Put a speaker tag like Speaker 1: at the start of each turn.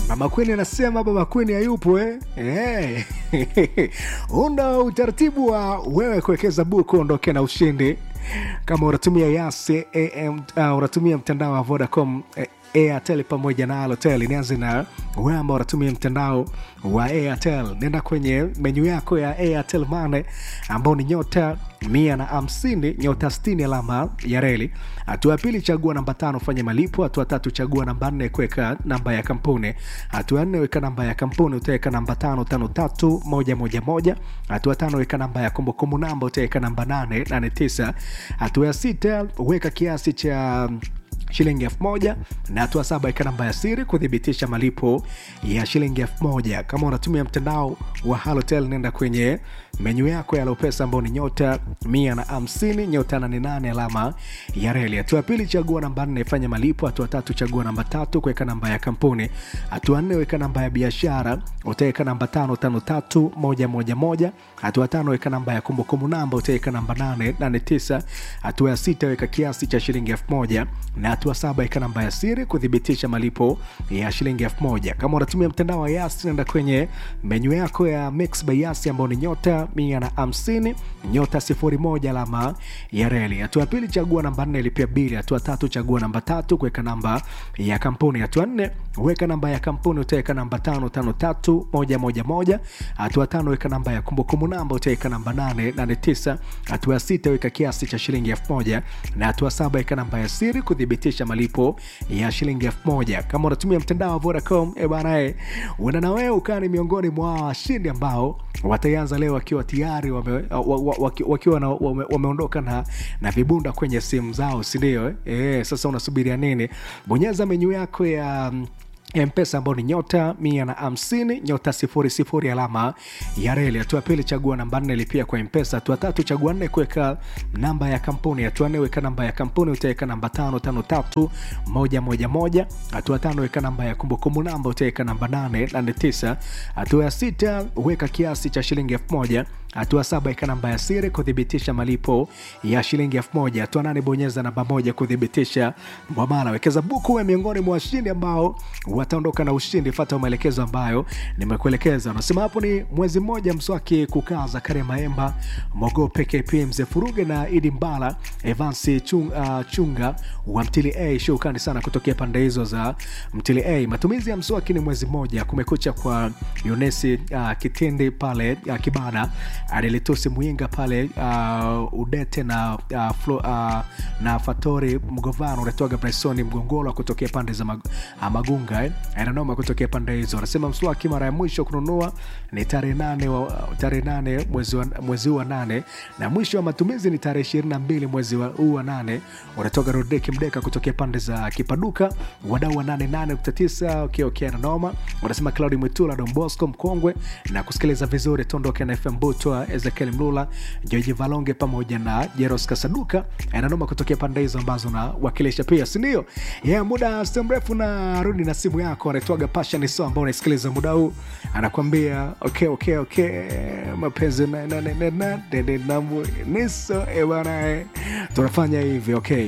Speaker 1: Mama Queen anasema Baba Queen hayupo eh? Eh. Unda utaratibu wa wewe kuwekeza buku ondoke na ushindi kama unatumia Yasi AM, uh, unatumia mtandao wa Vodacom eh, Airtel pamoja na Halotel. Nianze na wewe ambao unatumia mtandao wa Airtel, nenda kwenye menyu yako ya Airtel Money ambao ni nyota mia na hamsini nyota sitini alama ya reli. Hatua ya pili, chagua namba tano, fanya malipo. Hatua tatu, chagua namba nne, kuweka namba ya kampuni. Hatua nne, weka namba ya kampuni, utaweka namba tano tano tatu moja moja moja. Hatua tano, weka namba ya kumbukumbu namba, utaweka namba nane nane tisa. Hatua ya sita, weka kiasi cha shilingi elfu moja na hatua saba ika namba ya siri kuthibitisha malipo ya shilingi elfu moja kama unatumia mtandao wa halotel nenda kwenye menyu yako ya lopesa ambao ni nyota mia na hamsini nyota nane nane alama ya reli hatua ya pili chagua namba nne fanya malipo hatua tatu chagua namba tatu kuweka namba ya kampuni hatua nne weka namba ya biashara utaweka namba tano tano tatu moja moja moja hatua tano weka namba ya kumbukumbu namba utaweka namba nane nane tisa hatua ya sita weka kiasi cha shilingi elfu moja na hatua saba ika namba ya siri kuthibitisha malipo ya shilingi elfu moja kama unatumia mtandao wa yasi naenda kwenye menyu yako ya mix by yasi ambao ni nyota mia na hamsini nyota sifuri moja alama ya reli hatua ya pili chagua namba nne lipia bili hatua tatu chagua namba tatu kuweka namba ya kampuni hatua nne weka namba ya kampuni utaweka namba tano tano tatu moja moja moja hatua tano weka namba ya kumbukumbu namba utaweka namba nane nane tisa hatua ya sita weka kiasi cha shilingi elfu moja na hatua saba weka namba ya siri kuthibitisha malipo ya shilingi elfu moja kama unatumia mtandao wa vodacom e bana e uenda na wewe ukaa ni miongoni mwa washindi ambao wataanza leo wakiwa tayari wame, wa, wa, waki- wakiwa na, wame, wameondoka na, na vibunda kwenye simu zao sindio e, sasa unasubiria nini bonyeza menyu yako ya mm, mpesa ambao ni nyota mia na hamsini nyota sifuri sifuri alama ya reli hatua pili chagua namba nne lipia kwa mpesa hatua tatu chagua nne kuweka namba ya kampuni hatua nne weka namba ya kampuni utaweka namba tano tano tatu moja moja moja hatua tano weka namba ya kumbukumbu namba utaweka namba nane nane tisa hatua ya sita weka kiasi cha shilingi elfu moja hatua saba ika namba ya siri kuthibitisha malipo ya shilingi elfu moja hatua nane bonyeza namba moja kuthibitisha mwamala wekeza buku we miongoni mwa washindi ambao wataondoka na ushindi fata maelekezo ambayo nimekuelekeza unasema hapo ni mwezi mmoja mswaki kukaa zakaria maemba mogope kp mzee furuge na idi mbala evansi chung, uh, chunga wa mtili a shukani sana kutokea pande hizo za mtili a matumizi ya mswaki ni mwezi mmoja kumekucha kwa yunesi uh, kitindi pale uh, kibada adelitusi mwinga pale uh, udete na uh, flo, uh, na fatori mgovano unatoaga bresoni mgongolo kutokea pande za mag, uh, magunga eh. ananoma kutokea pande hizo anasema mswaki mara ya mwisho kununua ni tarehe nane wa- tarehe nane mwezi wa- mwezi huu wa nane na mwisho wa matumizi ni tarehe ishirini na mbili mwezi wa- huu wa nane unatoka rodeki mdeka kutokea pande za kipaduka wadau wa nane nane nukta tisa okay, okay, ananoma unasema claudi mwitula dombosco mkongwe na kusikiliza vizuri tondoke na fm butwa ezekiel mlula joji valonge pamoja na jeros kasaduka ananoma kutokea pande hizo ambazo nawakilisha pia sindio yeah, muda si mrefu na rudi na simu yako anaitwaga pashaniso ambao unaisikiliza muda huu anakwambia okay, okay, okay. mapenzi na- na- na- na- na- dede na mu- niso ebana tunafanya hivi okay